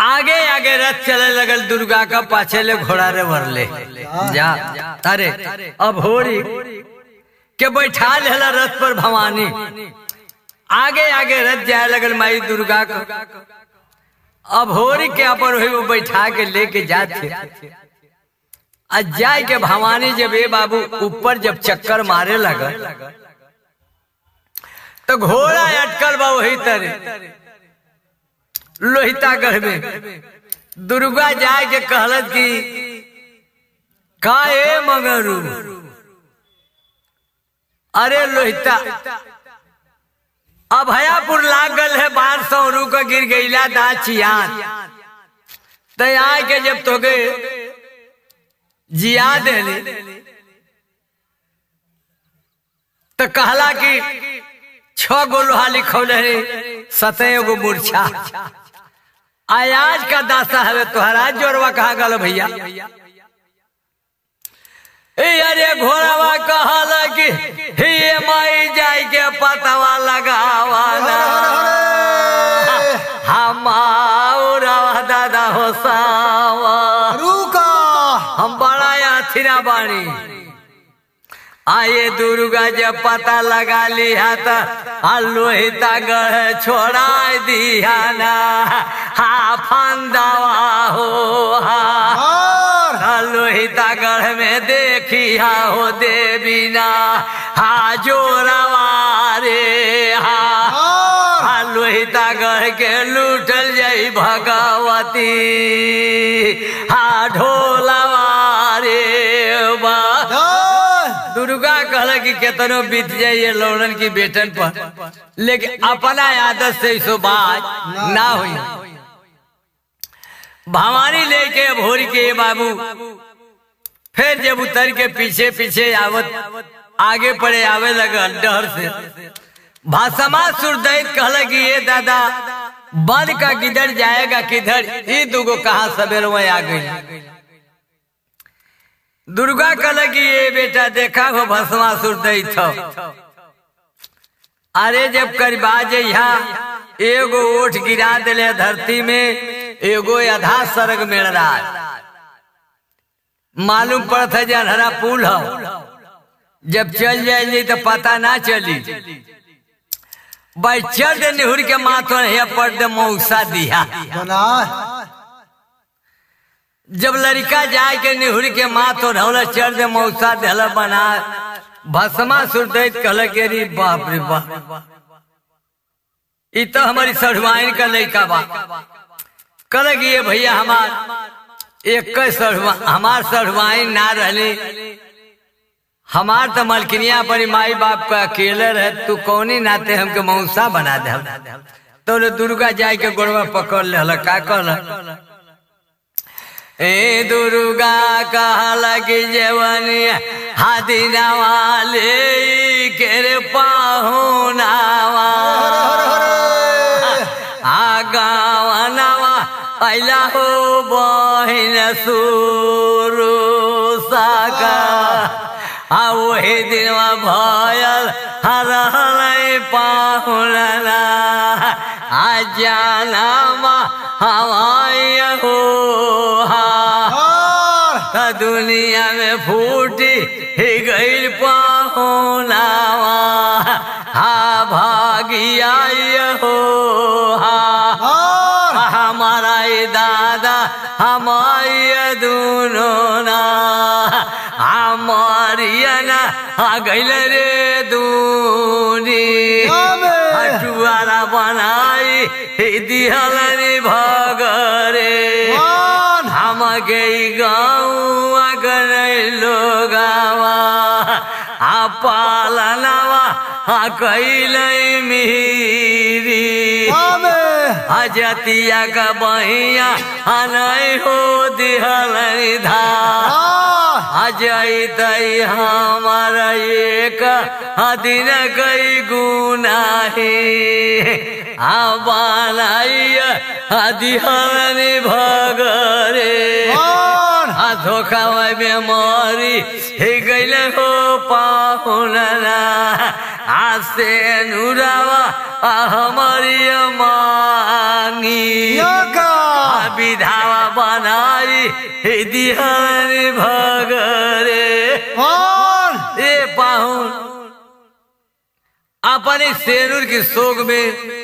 आगे आगे रथ चले लगल दुर्गा का पाछे ले घोड़ा रे भरले जा अरे अब होरी के बैठा लेला रथ पर भवानी आगे आगे रथ जाए लगल माई दुर्गा का अब होरी के अपन वही वो बैठा के लेके जाते आ जाए के भवानी जब ए बाबू ऊपर जब चक्कर मारे लगल तो घोड़ा अटकल बा वही तरह लोहितागढ़ में दुर्गा जाए के कहलत कि का ए मगरू अरे लोहिता अभयापुर लागल है बार सौरू का गिर गईला दा चियान तो यहाँ के जब तो गए जिया देले तो कहला कि छ गो लोहा लिखौले रे सतह गो मूर्छा आयाज का दासा हवे तोहरा जोरवा कहा गल भैया ए अरे घोड़ावा कहल कि हे माई जाई के पतवा लगावाना हमारा दादा हो सावा रुका हम बड़ा अथिरा बानी आये दुर्गा जब पता लगा लिया तो लोहिता गढ़ छोड़ा दिया ना हा फंदावा हो हा और लोहिता गढ़ में देखी हा हो देवी ना हा जोरावा रे हा और हा लोहिता गढ़ के लूटल जाई भगवती हा ढोलावा रे बा जय दुर्गा कहल कि केतनो बीत जाइए लौड़न की बेटन पर लेकिन अपना आदत से इसो बात ना हुई भवानी लेके भोर के बाबू फिर जब उतर के पीछे पीछे आवत आगे पड़े आवे लगल डर से भाषमा सुरदैत कहल कि ये दादा बन का किधर जाएगा किधर ये दुगो कहा सवेर वहीं आ गई दुर्गा कहल कि ये बेटा देखा हो भस्मासुर दै थो अरे जब करबा जइहा एगो ओठ गिरा दिले धरती में एगो आधा सरग मेड़ रहा मालूम पड़त है जनहरा पुल हो जब चल जाएंगे तो पता ना चली भाई चल दे निहुर के माथो है पड़ दे मौसा दिया बना जब लड़का जाए के निहुर के माथ और ढौला चढ़ दे मौसा देहला बना भस्मा सुरदैत कहल के री बाप रे बाप ई तो हमारी सढ़वाइन का लड़का बा कहल कि ये भैया हमार एक सढ़वा हमार सढ़वाइन ना रहली हमार तो मलकिनिया पर माई बाप का अकेले रहे तू कौनी नाते हमके मौसा बना दे तो रे दुर्गा जाए के गोड़वा पकड़ ले का कहल ए दुर्गा कहल कि जवनिया हाथी नवाले के रे पाहुनावा आ गावनवा अला हो बहिन सुरु साका आ वही दिनवा भयल हरहलै पाहुनना आ जानामा हवाई हो हा और त दुनिया में फूटी ही गईल पाहुनावा हा भागिया हो हा और हमारा ये दादा हमारी दोनों ना हमारी ना आ गईल रे दूनी आमे। हटुआरा बनाई दिहल रे भगरे कौन हम गई गाँव अगर लोगावा आ पालनवा आ कैल मीरी आमे अजतिया का बहिया अनय हो दिहल धा और अजय तई हमार एक दिन कई गुनाही आबानाइय दिहल भगरे और आ धोखा बेमारी हे गैल हो पाहुनना आसे नुरावा आ हमारी मांगी योगा आ विधावा बनाई दिहानी भगरे कौन ए पाहुन अपने शेरूर की सोग में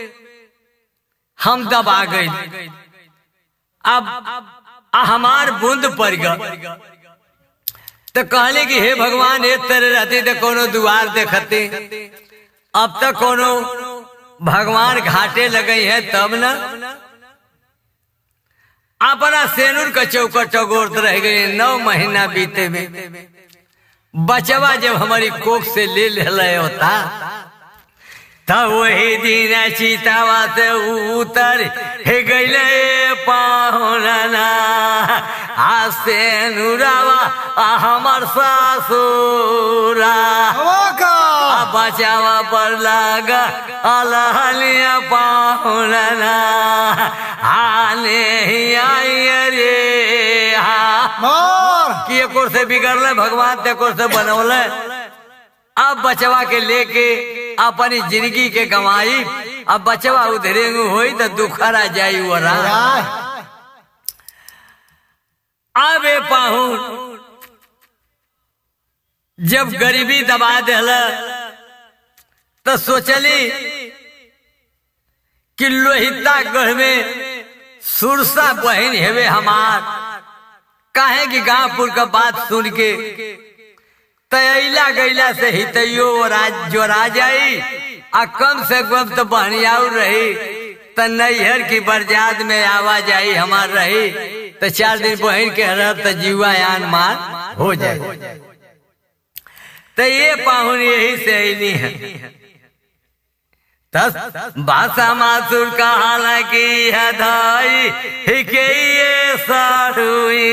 हम दबा गई अब आ हमार बूंद पड़ गया तो कहले कि हे भगवान हे तेरे रहते तो कोनो दुआर देखते अब तक कोनो भगवान घाटे लगे है तब न अपना सेनुर का चौकट चौगोर रह गए नौ महीना बीते में बचवा जब हमारी कोख से ले ले होता तब वही दिन चितावा से उतर हे गईले पाहुना आ से नुरावा आ हमर सासुरा का आ बचावा पर लागा अलहलिया पाहुना आने ही आई रे हा मार कि एक ओर से बिगड़ले भगवान ते एक ओर से बनौले अब बचवा के लेके अपनी जिंदगी के कमाई अब बचवा उधरे होई तो दुखरा जाई वरा अब ए पाहुन जब गरीबी दबा दिल तो सोचली कि लोहिता गढ़ में सुरसा बहन हेवे हमार काहे कि गांवपुर का बात सुन के तैला गैला से हितैयो राज जो राजाई आ कम से कम तो बहनियाऊ रही त नैहर की बरजात में आवाजाई हमार रही तो चार दिन बहन के रहब तो जीवा यान मार हो जाए तो ये पाहुन यही से अली है तस भाषा मासुर का हालांकि हदाई हिके ये सारुई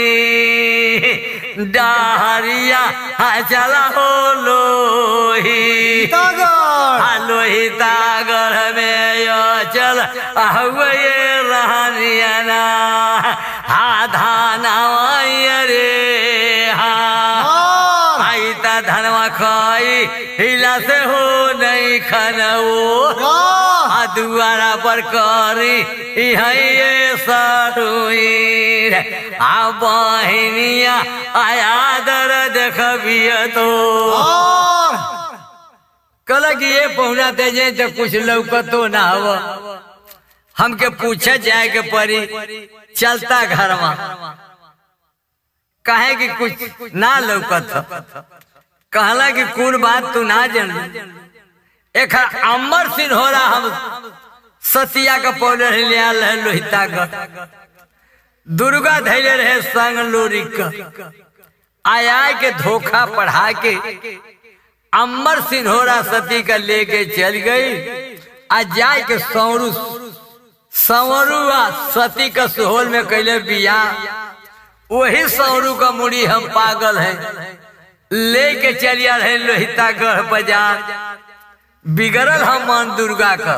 डाहरिया हाँ चला हो लोही तागर लोही तागर में यो चल हुए रहनिया ना हा धाना रे हा मार आई ता धनवा खाई हिला से हो नहीं खनवो आ दुआरा पर करी इहे सरुई आ बहिनिया आया दर देखबिय तो मार कल कि ये पहुना तेजे तो कुछ लौकतो ना हव हमके पूछे जाए के परी चलता घर में कहे कि कुछ ना लौकत ह। कहला कि कौन बात तू ना जान एक अमर सिंह हो रहा हम सतिया का पौधे लिया है लोहिता का दुर्गा धैर्य रहे संग लोरी का आया के धोखा पढ़ा के अमर सिन्होरा सती का लेके चल गई आ जाए के सौरू सवरू आ सती का सुहोल में कैले बिया वही सौरू का मुड़ी हम पागल हैं लेके चलिया रहे लोहिता गढ़ बाजार बिगड़ल हम मन दुर्गा का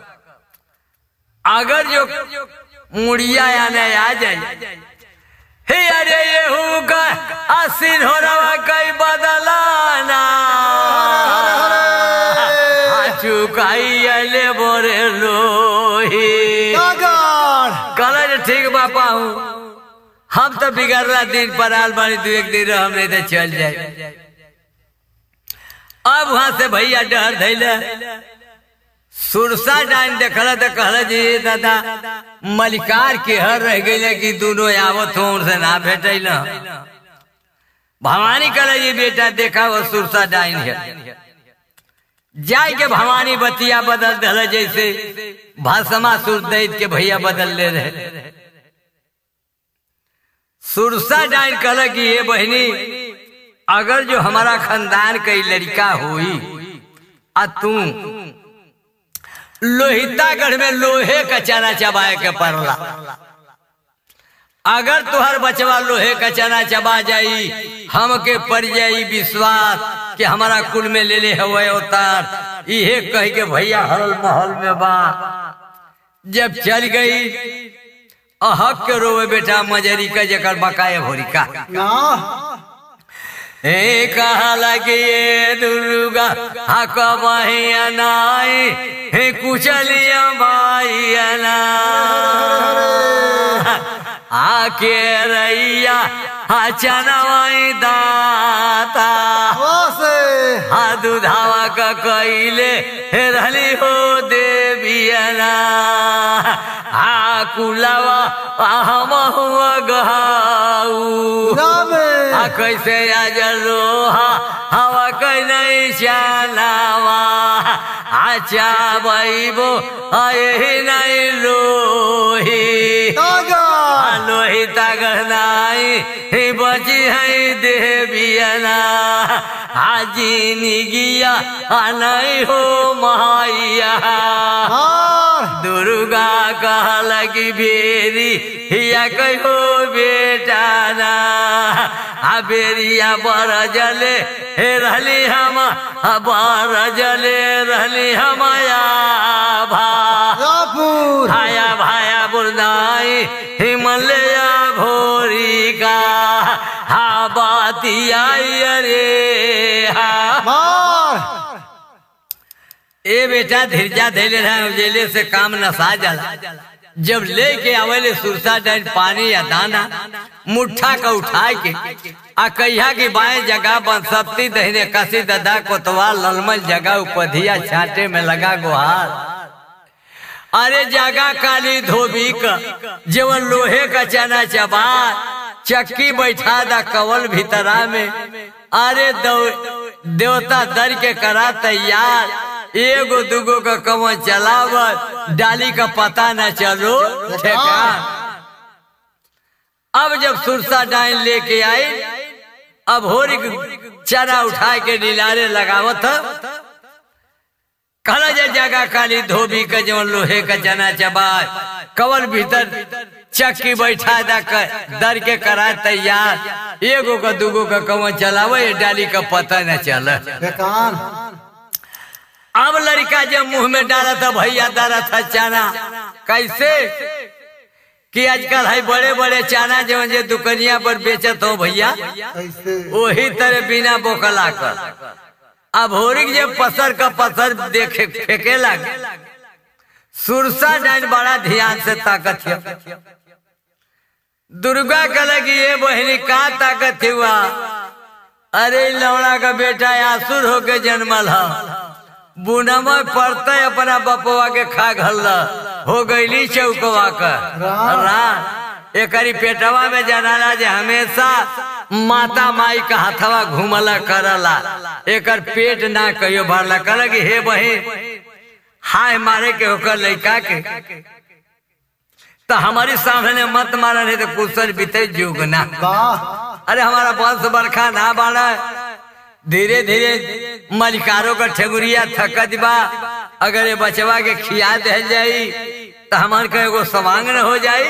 अगर जो मुड़िया आने आ जाए हे अरे ये का असीन हो रहा कई बदलाना चुकाई अले बोरे लोही तागर कलर ठीक बापा हूँ हम तो बिगड़ला दिन पर आल बानी दू एक दिन रह नहीं तो चल जाए अब वहां से भैया डर धैले सुरसा डाइन देखला तो कहला जी दादा मलिकार के हर रह गई कि दोनों आवत हो उनसे ना भेटल भवानी कहला जी बेटा देखा वो सुरसा डाइन है जाय के भवानी बतिया बदल दिल जैसे भाषमा सुर दैत के भैया बदल ले रहे सुरसा डाइन कहला कि ये बहनी अगर जो हमारा खानदान का लड़का हुई आ तू लोहितागढ़ में लोहे का चना चबाए के पड़ला अगर तुहर बचवा लोहे का चना चबा जाई हमके पड़ जाई विश्वास कि हमारा कुल में ले ले हवे अवतार इहे कह के भैया हरल महल में बा जब चल गई अहक के रोवे बेटा मजरी का जकर बकाए भोरी का ना हे कहा लगे ये दुर्गा हक बहिया नाई हे कुचलिया बाइया ना आके रैया हा चनवाई दाता से हा दुधावा का कैले हे रहली हो देवियना हा कुलावा हम हुआ गहाऊ नामे आ कैसे आज लोहा हवा कै नहीं चालावा आचा बैबो आए नहीं लोही तागर लोही तागर नाई ही बची है देवियना हाजी निगिया आ नहीं हो माइया हार दुर्गा कहल की बेरी हिया कहो बेटा ना आ बेरिया बर जले हे रहली हम आ बर जले रहली हम भा रापुर भाया भाया बुरदाई हिमलया भोरी का हा बाती आई अरे हा मार ए बेटा धीरजा धैले रहे उजेले से काम नसा जाला जब लेके आवेले सुरसा डाइन पानी या दाना मुट्ठा का उठा के आ कहिया की बाएं जगह बंसप्ती दहने कसी ददा कोतवाल ललमल जगह उपधिया छाटे में लगा गुहार अरे जगह काली धोबी का जेवन लोहे का चना चबार चक्की बैठा दा कवल भीतरा में अरे दौ- देवता दर के करा तैयार एगो दुगो का कमन चलावत डाली का पता न चलो ठेकान अब जब सुरसा डाइन लेके आई अब होरी चना उठा के नीलारे लगावत ह। कहला जे जगह काली धोबी का जवन लोहे का चना चबार कवल भीतर चक्की बैठा दा कर दर के करा तैयार एगो का दूगो का कवन चलावे ये डाली का पता न चल बेकान अब लड़का जब मुंह में डाला था भैया डाला था चना कैसे कि आजकल है बड़े बड़े चना जो जे दुकनिया पर बेचत हो भैया कैसे वही तरह बिना बोकला कर अब होरिक जे पसर का पसर देखे फेंके लगे सुरसा डाइन बड़ा ध्यान से ताकत है दुर्गा कल की ये बहनी का ताकत हुआ अरे लौड़ा का बेटा आसुर होके जन्मल है बुनवा पड़ते अपना बपवा के खा घल हो गईली चौकवा का राम। राम एकरी पेटवा में जनाला जे हमेशा माता माई का हथवा घूमला करला एकर पेट ना कहियो भरला कहला कि हे बहिन हाय मारे के होकर लड़का के तो हमारी सामने मत मारा नहीं तो कुशल बीते जुग ना वाह अरे हमारा वंश बरखा ना बाड़ा धीरे धीरे मलिकारों का ठेगुरिया थकत बा अगर ये बचवा के खिया दे जाई तो हमार का एगो सवांग न हो जाई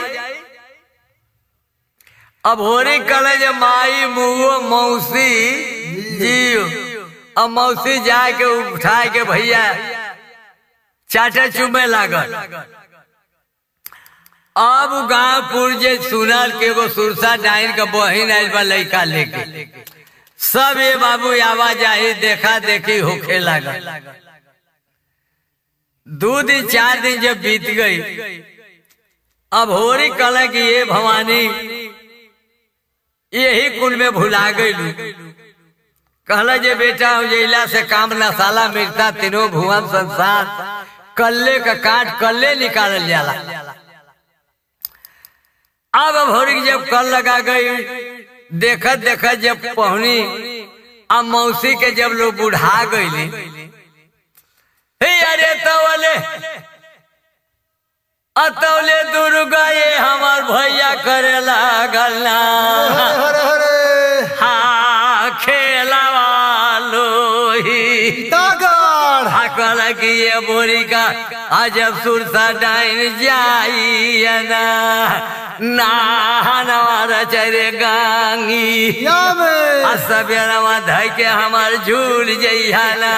अब होरी कले जे माई मुओ मौसी जियो अब मौसी जाके उठा के भैया चाटे चुमे लागल अब गांवपुर जे सुनल के एगो सुरसा डाइन का बहिन आइल बा लड़का लेके सब ये बाबू आवाजाही देखा देखी होखे लागल दो दिन चार दिन जब बीत गई अब होरी कल की ये भवानी यही कुल में भुला गई कहला जे बेटा उजैला से काम नसाला मिलता तीनों भुवन संसार कल्ले का काट कल्ले निकालल जाला अब भोरी जब कल लगा गई देखत देखत जब पहुनी अब मौसी के जब लोग बुढ़ा गईली हे अरे तवले अतौले दुर्गा ये हमार भैया करे लागल ना हरे हरे हा खेलावा लोही तागर हाकल की ये बोरी का अजब सुरसा डाइन जाई ना नवार चरे गांगी यामे असबेरवा धइ के हमार झूल जइहाना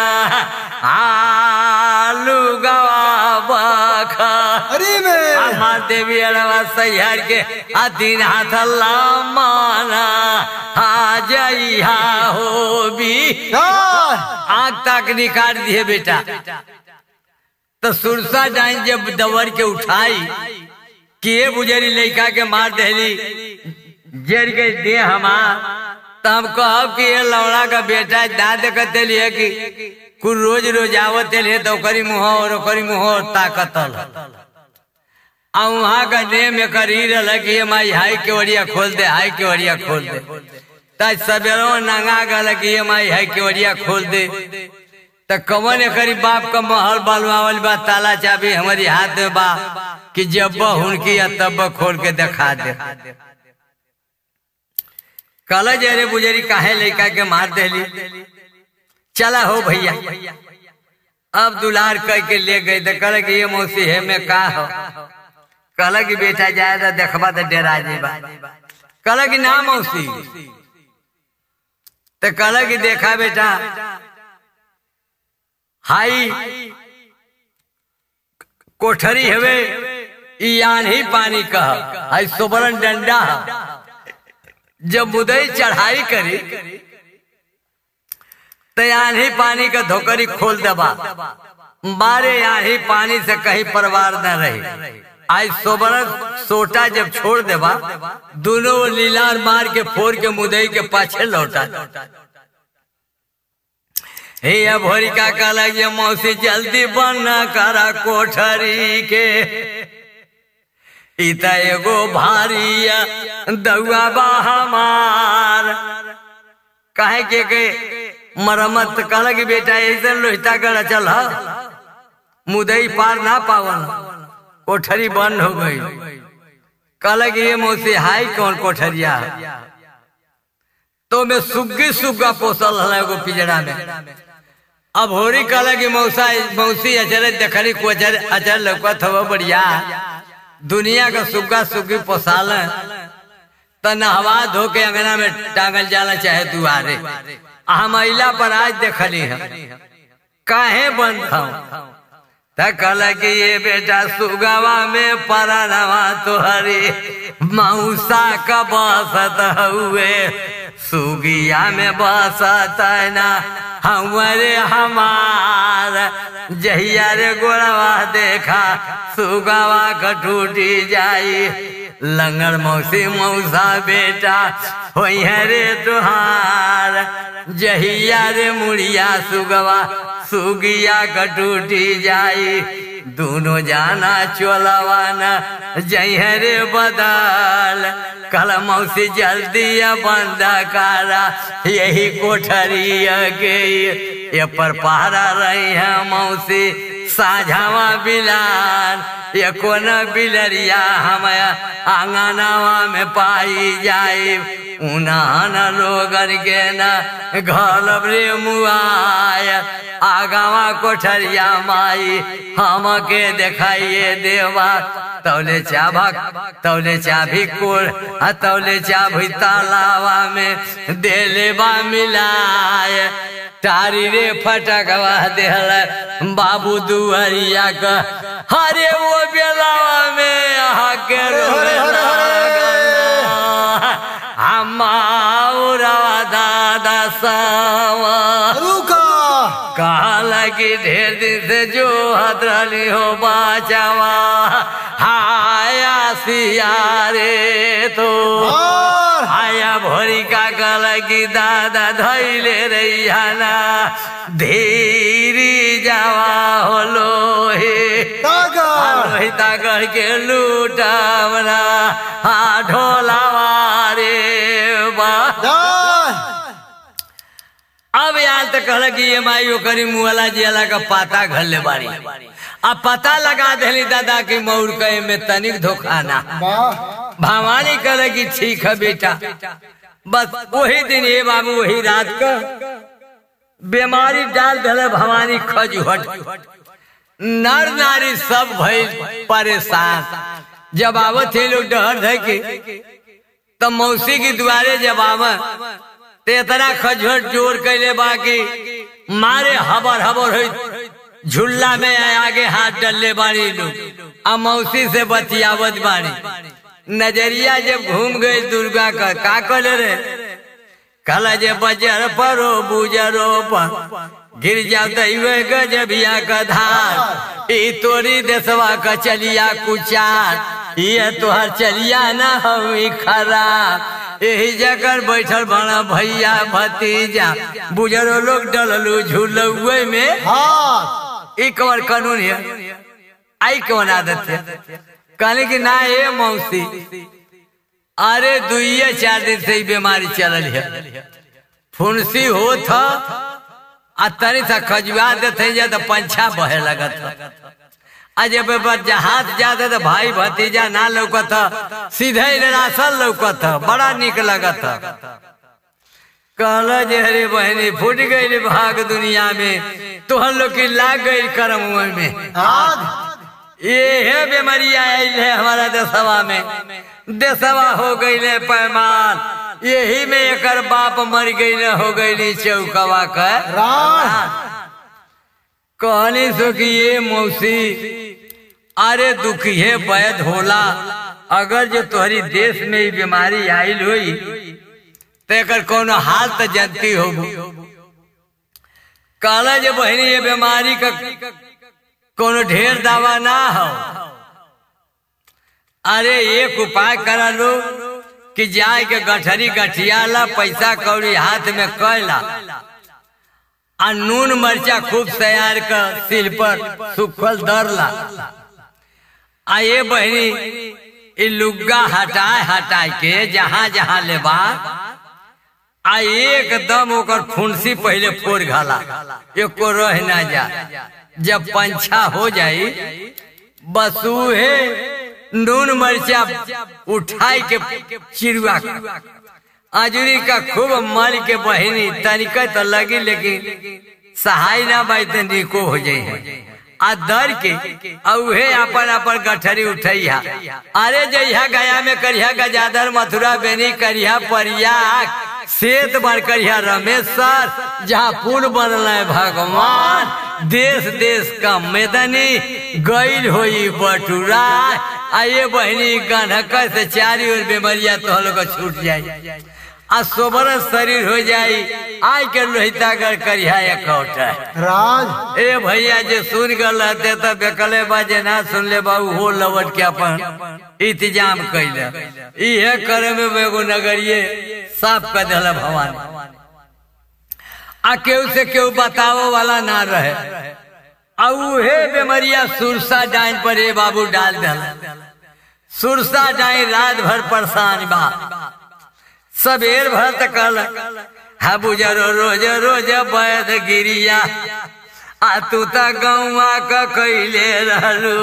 आलू गवा बखा अरे में हमार देवी अरवा सैहर के अधीन हाथ माना आ जइहा हो भी यार आग तक निकाल दिए बेटा तो सुरसा डाइन जब दवर के उठाई कि ये बुजरी लड़का के मार देली जर के दे हमार तो हम कहब कि ये लौड़ा का बेटा ना देखते लिए कि कुल रोज रोज आवत लिए तो ओकरी मुँह और ओकरी मुँह और ताकतल आ वहाँ का नेम एकर ही रहल कि ये माई हाई के ओरिया खोल दे हाई के ओरिया खोल दे ताज सवेरो नंगा गल कि ये माई हाई के ओरिया खोल दे त कवन एकरी बाप का महल बलवावल बा ताला चाबी हमारी हाथ में बा कि जब हुनकी या तब खोल के दिखा दे कल जरे बुजरी काहे लड़का के मार देली चला हो भैया अब दुलार कह के ले गई तो कल कि ये मौसी है में का हो कल की बेटा जाए तो देखबा तो डेरा जेबा कल की ना मौसी तो कल की देखा बेटा हाई कोठरी हवे ई आन्ही पानी कह हाई सोबरन डंडा ह। जब मुदई चढ़ाई करी तो आन्ही पानी का धोकरी खोल दबा बारे आन्ही पानी से कहीं परवार न रही आज सोबरन सोटा जब छोड़ देबा दोनों लीलार मार के फोड़ के मुदई के पाछे लौटा हे भोरी का कहला ये मौसी जल्दी बन करा कोठरी के इता एगो भारिया दौआ बा हमार काहे के के मरम्मत कहला कि बेटा ऐसे लोहिता कर चल ह मुदई पार ना पावन कोठरी बंद हो गई कहला कि ये मौसी हाई कौन कोठरिया है? तो मैं सुग्गी सुग्गा पोसल हला एगो पिजड़ा में अब होरी कहला कि मौसा मौसी अचर देखली को अचर अचर लौकत हो बढ़िया दुनिया का सुग्गा सुग्गी पोसाल त नहवा धो के अंगना में टांगल जाला चाहे दुआरे हम अइला पर आज देखली है काहे बंद था त कहला कि ये बेटा सुगवा में परनवा तोहरी मौसा का बसत हुए सुगिया में बसत ना हमारे हमार जहिया रे गोड़वा देखा सुगवा का टूटी जाई लंगड़ मौसी मौसा बेटा हो रे तुहार जहिया रे मुड़िया सुगवा सुगिया का टूटी जाई दोनों जाना चोलवाना जय रे बदल कल मौसी जल्दी बंद कारा यही कोठरी के ये पर पहरा रही है मौसी साझावा बिलान ये कोन बिलरिया हम आंगनावा में पाई जाए उन्हान लोगन के न घर रे मुआय आगावा कोठरिया माई हम के देखाइए देवा तौले चाभा तौले चाभी कोर आ तौले चाभी तालावा में देलेबा मिलाय तारी रे फटकवा देहल बाबू दुआरिया का हरे वो बेलावा में आहा के हरे, हरे, हरे। हमारा दादा सावा रुका कहाला की ढेर दिन से जो हदरली हो बाचावा हाया सियारे तो और आया भोरी का गल की दादा धैले रैयाना धीरी जावा होलो हे तागर लोहिता कर के लूटावना हा ढोलावा रे बा जाय अब यार तो कहल कि ये माई ओकरी मुहला जियाला का पाता घर ले बारी अब पता लगा देली दादा की मौर कहे में तनिक धोखा ना वाह भवानी कहले कि ठीक है बेटा बस वही दिन ये बाबू वही रात का बीमारी डाल दिले भवानी खजुहट नर नारी सब भइल परेशान जब आवत थे लोग डर धै के तब मौसी की दुआरे जब आवत तो इतना खजुहट जोर कैले बाकी मारे हबर हबर हो झुल्ला में आगे हाथ डलले बाड़ी लोग आ मौसी से बतियावत बाड़ी नजरिया जब घूम गई दुर्गा का का कले रे कल जे बजर परो बुजरो पर गिर जा दैवे गजबिया का धार ई तोरी देसवा का चलिया कुचार ये तुहार चलिया ना हमी खराब यही जगह बैठल बना भैया भतीजा बुजुर्ग लोग डललू झूलुए में हाँ ई कवर कानून है आई कौन आदत है कहले कि ना ये मौसी अरे दुइये चार दिन से ही बीमारी चलल है फुंसी हो था आ तनी सा खजुआ देते जा तो पंछा बहे लगत आ जब बच्चा हाथ जाते तो भाई भतीजा ना लौकत सीधे ही रासल लौकत बड़ा निक लगत कहल जे अरे बहनी फूट गई भाग दुनिया में तोहर लोग की लाग गई करम में आज ये है बीमारी आई है हमारा देशवा में देशवा हो गई ले पैमान यही में एकर बाप मर गई न हो गई चौकवा का राज कहनी सो कि ये मौसी अरे दुखिए वैद होला अगर जो तोहरी देश में ही बीमारी आयल हुई तो एकर कोनो हाल तो जनती हो कहला जे बहनी ये बीमारी का कोनो ढेर दावा ना हो अरे एक उपाय करा लो कि जाए के गठरी गठियाला पैसा कौड़ी हाथ में कैला आ नून मरचा खूब तैयार कर सिल पर सुखल दरला आ ये बहनी ई लुग्गा हटाए हटाए के जहां जहां लेबा आ एकदम ओकर फुंसी पहले फोड़ घाला एको रह ना जा जब पंछा हो जाई बस उहे नून मरचा उठाई के चिड़ुआ आजुरी का खूब मल के बहिनी तनिका तो लगी लेकिन सहाय ना बाई तो निको हो जाई आ दर के आ उहे अपन अपन गठरी उठैया अरे जइहा गया में करिया गजाधर मथुरा बेनी करिया परियाक सेत बार करिया रमेश्वर जहाँ पुल बनल है भगवान देश देश का मैदानी गईल होई बटुरा आ ये बहनी गंधक से चारी ओर बीमारिया तो लोग छूट जाई आ सोबर शरीर हो जाई आई के लोहितागर करिया एकौट राज ए भैया जे सुन गल रहते तो बेकले बाजे ना सुन ले बाबू हो लवट के अपन इंतजाम कैले इहे करे में एगो नगरिये साफ कर दिल भगवान आ केहू से केहू बतावो वाला ना रहे आ उहे बेमरिया सुरसा डाइन पर ए बाबू डाल दिल सुरसा डाइन रात भर परेशान बा सबेर भर तक हा बुजरो रोज रोज बैद गिरिया आ तू त गौआ क कैले रहलू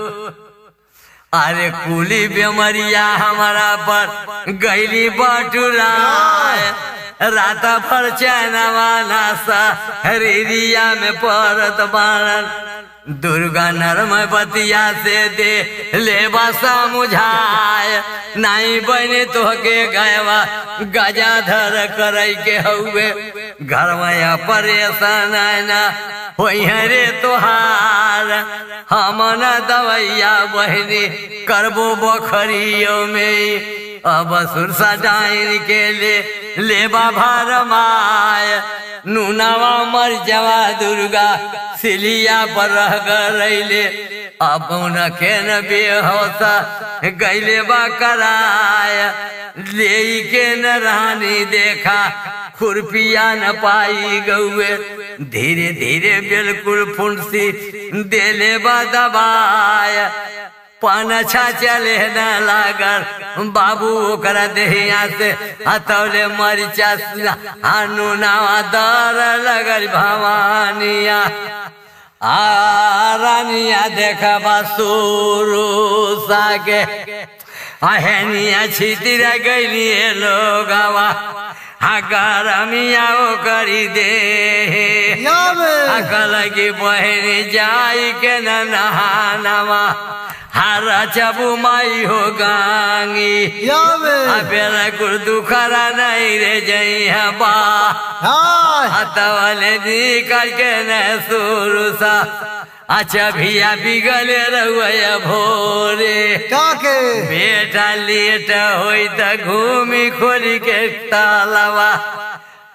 अरे कुली बेमरिया हमारा पर गैली बटुरा रात भर चैनवा नासा हरिया में पड़त बारन दुर्गा नरम बतिया से दे ले बसा मुझाए नाई बने तो के गयवा गजाधर करई के हुए घरवा परेशान ना होई रे तोहार हम न दवैया बहनी करबो बखरियो में अब सुरसा डाइन के ले लेबा भार माय नूनावा मर जवा दुर्गा सिलिया पर रह गईले अब न के न बेहोसा गैले बा कराय ले के न रानी देखा खुरपिया न पाई गौए धीरे धीरे बिल्कुल फुंसी देले बा दबाय पानछा चले न लागल बाबू ओकरा देहिया से हथौले मरिचा हानु नावा दर लगल भवानिया आ रानिया देखबा सुरु सागे अहनिया छितिर गैली लोगवा हा गरमिया ओकरी दे यावे अकलगी बहनी जाई के न नहानवा हारा चबू माई हो गांगी यावे अबेला कुल दुखरा नहीं रे जइहा बा हाय हतवले निकल के न सुरुसा अच्छा भिया बिगले रहुआ भोरे काके बेटा लेट होई त घूमी खोली के तालवा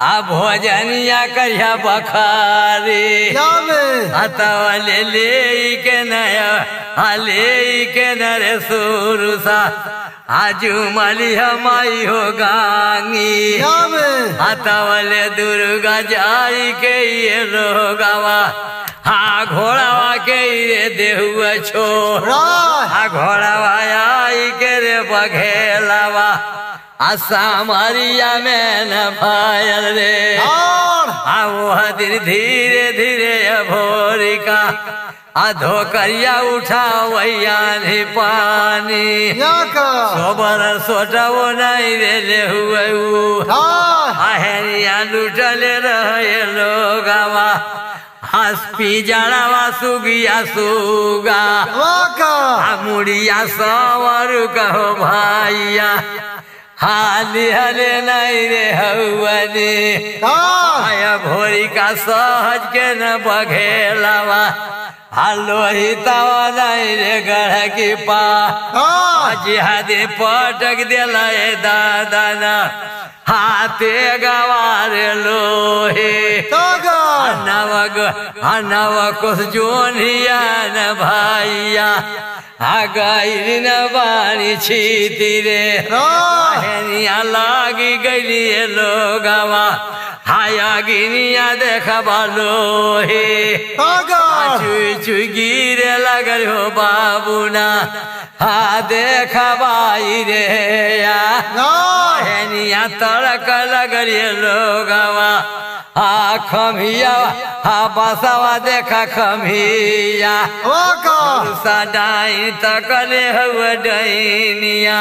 आ भोजनिया करिया बखारी यावे हतवा ले ले के नया आ ले के नरे सुरुसा आजू मली हमाई हो गांगी यावे हतवले दुर्गा जाई के ये लोगावा हा घोड़ावा के ये देहुआ छो राय आ घोड़ावा आई के रे बघेलावा आ सामरिया में न पायल रे और आ वह दिन धीरे धीरे भोरिका आ धोकरिया उठा वैया नहीं पानी याका सोबर सोटवो नहीं रे ले हुए ऊ। राय आहेरिया लुटले रहे लोगावा हस्पी जड़ावा सुगिया सुगा वाका आ मुड़िया सवर कहो भाइया हाली हले नहीं रे हौवनी राय आया भोरी का सहज के न बघेलावा हालो ही तवा नहीं रे गढ़ की पा राय जिहादे पटक दिला ए दादा ना हाथे गवार लोहे तागा नव नव कुछ जोनिया न भाइया आ गई न बानी छीती रे राय हेनिया लागी गई लोगवा हाया गिनिया देखबा लोहे तागा चुई चुई गिरे लगल हो बाबूना हा देखबाई रे या राय हेनिया तड़क लगल ये लोगवा हा खमिया हा बसवा देखा खमिया वाका सदाई तकले हुए डैनिया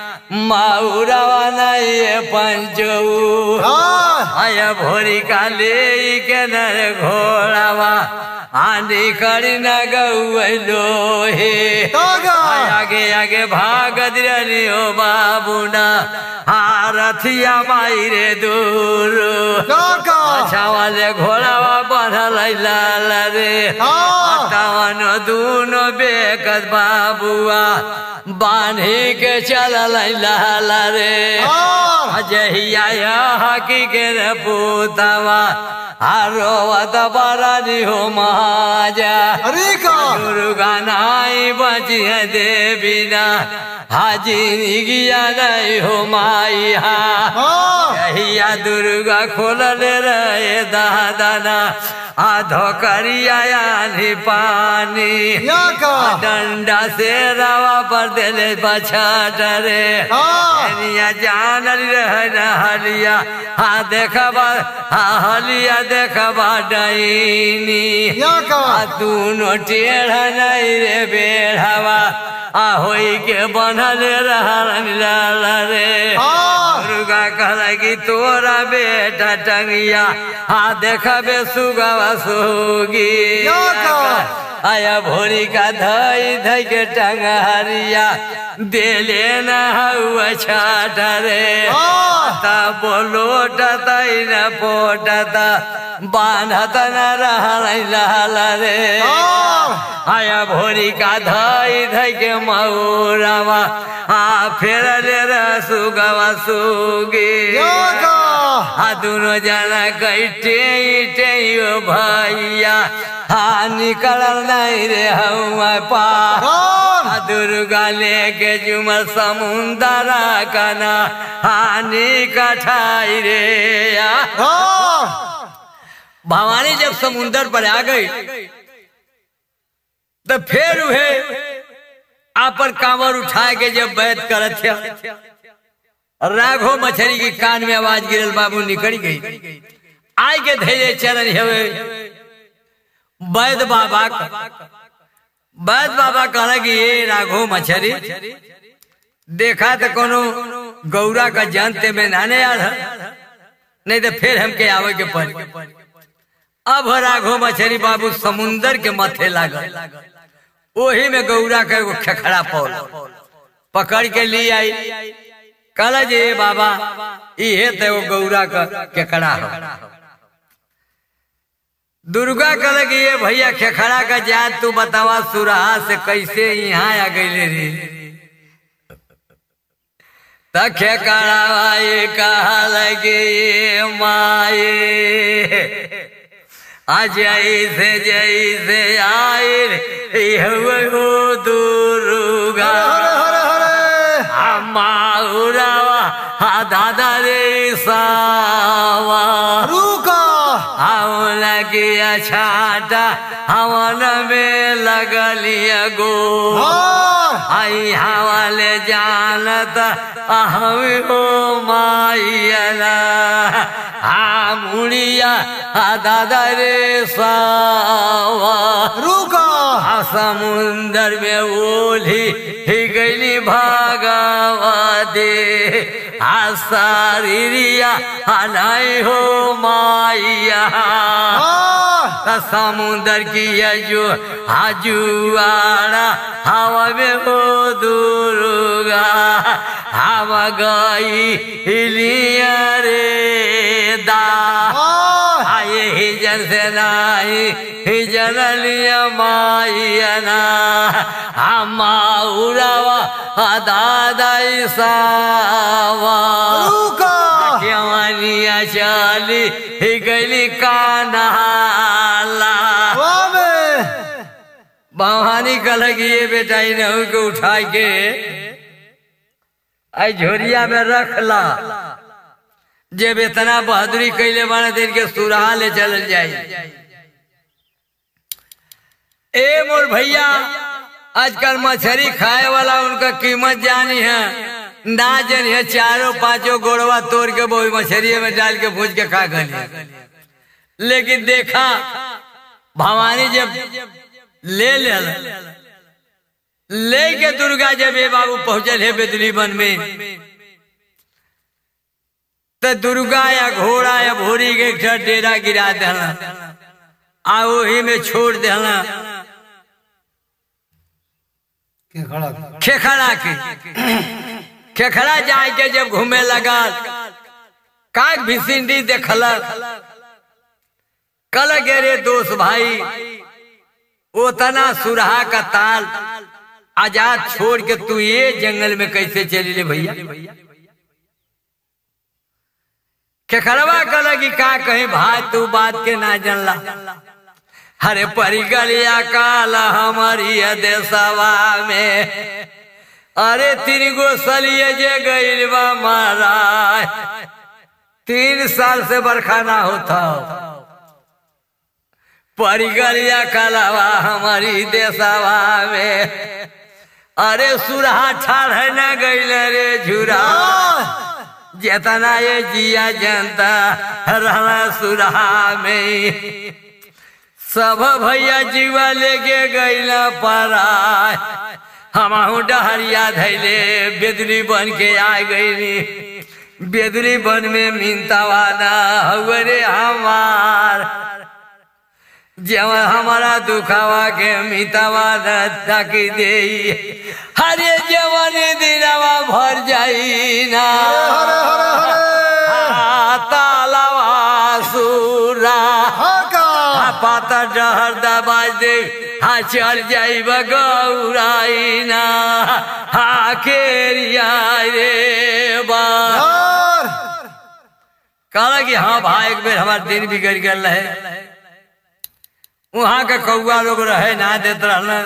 माउरवा नहीं पंचऊ राय आया भोरी काले के नर घोड़ावा आंधी करी न गौलो हे तागा आगे आगे भाग दिली हो बाबूना हारथिया माई रे दूर तागा अच्छा वाले घोड़ावा बढ़ल लाल रे हाँ। तवन दूनो बेकत बाबुआ बांधी के चलल लाल रे और अजहिया हकी के रे पूतवा आरोवत बरानी हो महाजा अरिका दुर्गा नाई बची है देवीना हाजी निगिया नहीं हो माई हा हाँ कहिया दुर्गा खोलल रहे दादाना आधो करिया यानी पानी याका डंडा से रवा पर दिले बछाट रे हाँ एनिया जानल रहे न हलिया हा देखबा हा हलिया देखबा डईनी याका आ दूनो टेढ़ नहीं रे बेढ़वा आ होई के बनल रहल लाल रे हाँ दुर्गा कहल कि तोरा बेटा टंगिया हा देखबे सुगवा सुगी याका। आया भोरी का धई धई के टंगहरिया देले न हुआ छाट रे हाँ ता बोलोटत न पोटत बांधत न रहल लाल रे और आया भोरी का धई धई के मऊरवा आ फेर ले सुगवा सुगी याका आ दुनो जना कैटे इटे यो भैया हा निकलल नहीं रे हुआ पा और आ दुर्गा लेके जुमर समुंदरा कना हानि कठाई रे या और भवानी जब समुंदर पर आ गई तो फिर उहे आपन कांवर उठा के जब बैत करत थे राघो मछली की कान में आवाज गिरल बाबू निकल गई आय के धैर्य चरण हवे वैद बाबा का वैद बाबा कहला कि ये राघो मछली देखा तो कोनो गौरा का जानते में नाने याद है नहीं तो फिर हमके आवे के पड़ी अब राघो मछली बाबू समुंदर के माथे लागल ओही में गौरा का एगो खेखड़ा पौल पकड़ के लिए आई कहला जे बाबा इहे तो एगो गौरा का केकड़ा हो दुर्गा कहले कि ये भैया खेखड़ा का जात तू बतावा सुरहा से कैसे यहाँ आ गई रे तखे करावाई कहा लगे माए आज ऐसे जैसे आए हो दुर्गा हरे हरे हरे माउरावा हा दादा रे सावा रुका हम लगिया छाटा हवन में लगलिया गो हाँ आई हवाले जानत हम हो माइला हा मुड़िया हा दादा रे सावा रुका आ समुंदर में ओली ही गईली भागवते आ सारिया हनाई हो माइया हाँ त समुंदर की जो हजुआरा हवा में हो दुर्गा हवा गई लिया रे दा हाँ आए ही जन से नाई ही जन लिया माइना अम्मा उड़ावा दादा सावा रुका क्यों चाली ही गली कानाला वाह में भवानी कलगी ये बेटा इन्हें को उठा के आई झोरिया में रख ला जब इतना बहादुरी कैले बाना दिन के सुरहा ले चल जाई ए मोर भैया आजकल मछली खाए वाला उनका कीमत जानी है ना जन है चारों पांचों गोड़वा तोड़ के वो मछली में डाल के भूज के खा गली लेकिन देखा भवानी जब ले ले ले के दुर्गा जब ये बाबू पहुंचल है बेदली वन में तो दुर्गा या घोड़ा या भोरी के एक ठा डेरा गिरा देला आ वही में छोड़ देला के खड़ा खेखड़ा के खेखड़ा जाए के जब घूमे लगा काग भिसिंडी देखला कल गे रे दोस्त भाई उतना सुरहा का ताल आजाद छोड़ के तू ये जंगल में कैसे चली ले भैया खेखड़वा कल की का कहे भाई तू बात के ना जानला हरे परिगलिया काल हमारी देशवा में अरे तीन गो सलिए जे गईल बा महाराज तीन साल से बरखा ना होता परिगलिया कलावा हमारी देशवा में अरे सुरहा ठाड़ है ना गईल रे झुरा जेतना ये जिया जनता रहना सुरहा में सब भैया जीवा लेके गईला पराय हमहू डहरिया धैले बेदरी बन के आ गईली बेदरी बन में मिनतावाना हवरे हमार जब हमारा दुखावा के मितावाना तक दे हरे जवन दिनवा भर जाई ना हरे हरे हरे तालावा सुरा हाँ का हा पाता डहर दबाज दे हा चल जाई गौराई ना हा केरिया रे बा यार कहा कि हाँ भाई एक बेर हमार दिन बिगड़ गल है वहां के कौआ लोग रहे ना देत रहना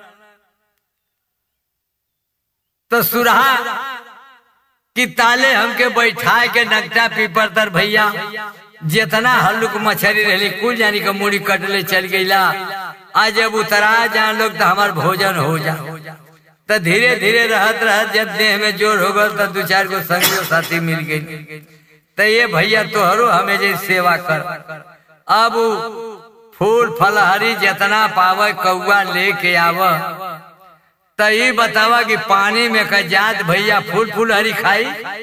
तो सुरहा कि ताले हमके बैठा के नकटा पीपर तर भैया जितना हल्लुक मछली रहली कुल जानी के मुड़ी कटले चल गईला आज जब उतरा जान लोग तो हमार भोजन हो जा तो धीरे धीरे रहत रहत जब देह में जोर हो गल तो दू चार गो संगी साथी मिल गई तो ये भैया तोहरो हमें जे सेवा कर अब उ फूल फलहरी जितना पावे कौआ लेके आव तो ये बतावा कि पानी में का जात भैया फूल फूल हरी खाई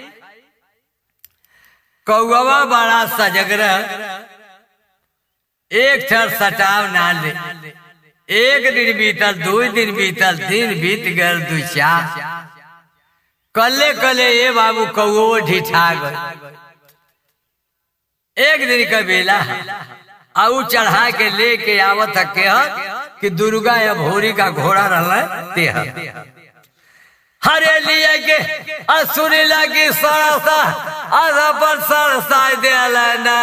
कौवा बड़ा सजग रह एक क्षण सटाव ना ले एक दिन बीतल दो दिन बीतल दिन बीत गल दू चार कले कले ये बाबू कौओ ढिठा गए एक दिन का बेला आऊ चढ़ा के लेके आवत है के कि दुर्गा या भोरी का घोड़ा रहल तेह हरे लिए के असुरी लगी सरसा आधा पर सरसा दिल ना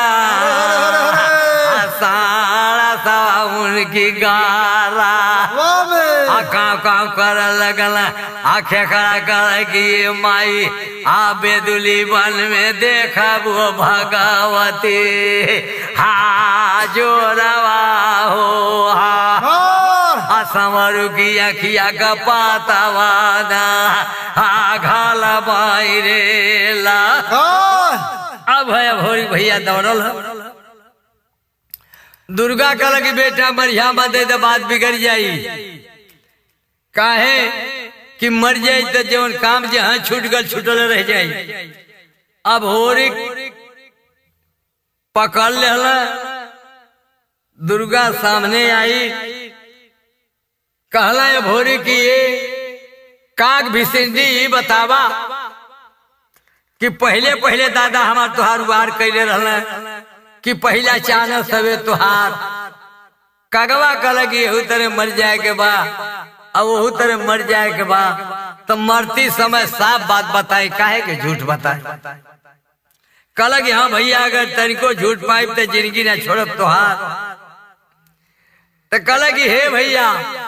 सारा सा उनकी गारा वाह में आ काम काम कर लगल आखे खड़ा कर कि ये माई आ बेदुली वन में देखा वो भगवती हा जोरवा हो हा और आ संवरू की अखिया का पातावाना हा घाल बाई ला और अब भैया भोरी भैया दौड़ल ह। दुर्गा कल की बेटा बढ़िया बदे तो बात बिगड़ जाई काहे कि मर जाई तो जवन काम जहाँ छूट गल छूटल रह जाई अब होरी पकड़ लेला दुर्गा सामने आई कहला ये भोरी की ये काग भिसिंडी ई बतावा कि पहले पहले दादा हमार तुहार उबार कैले रहल कि पहला चानस हवे तुहार कगवा कल कि एहू तरह मर जाए के बा अब ओहू तरह मर जाए के बा तो मरती समय साफ बात बताई काहे के झूठ बताए कल कि हाँ भैया अगर तनिको झूठ पाई तो जिंदगी ना छोड़ब तुहार तो कल कि हे भैया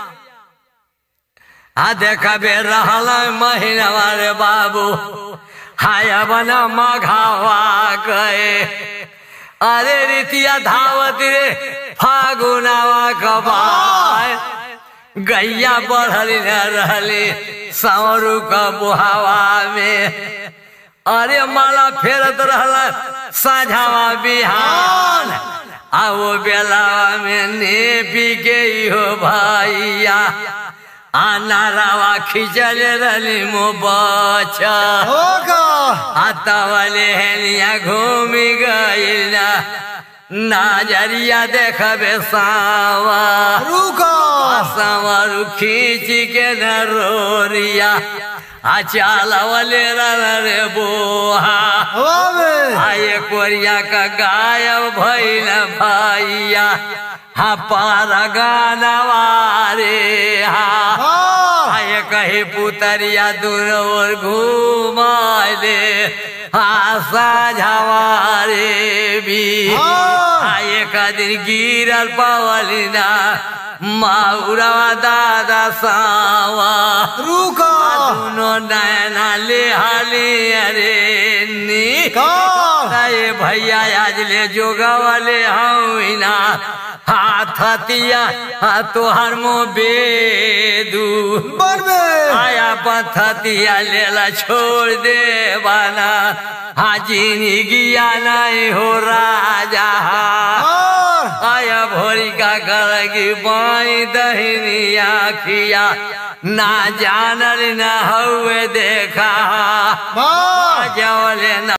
आ देखा बे रहल महीना रे बाबू हाया बना मघावा गए अरे रितिया धावत रे फागुनावा कबाय गैया बढ़ली न रहली सौरू का बुहावा में अरे माला फेरत रहल साझावा बिहान आ वो बेलावा में नेपी के हो भैया आ नारावा खिंचल रहली मो बचा होगा आता वाले हेलिया घूमी गई ना नाजरिया देखबे सावा रुका सावर खींच के न रोरिया आ चालवले रे बोहा हवा में आये कोरिया का गायब भइल भैया हा पारा गानवा रे हा और आये कहे पुतरिया दूर और घूमाले आशा झवारे भी हाँ। आये कदिन गिरल पवलिना माउरवा दादा सावा रुका दुनो नैना ले हाली अरे नी का अरे भैया आज ले जोगवले हईना हाथ हतिया हा तोहर मो बेदू बन में आया पथतिया लेला छोड़ दे बाना हाजिनी गिया नहीं हो राजा और आया भोरी का करगी बाई दहिनी आखिया ना जानल ना हुए देखा बार जवले ना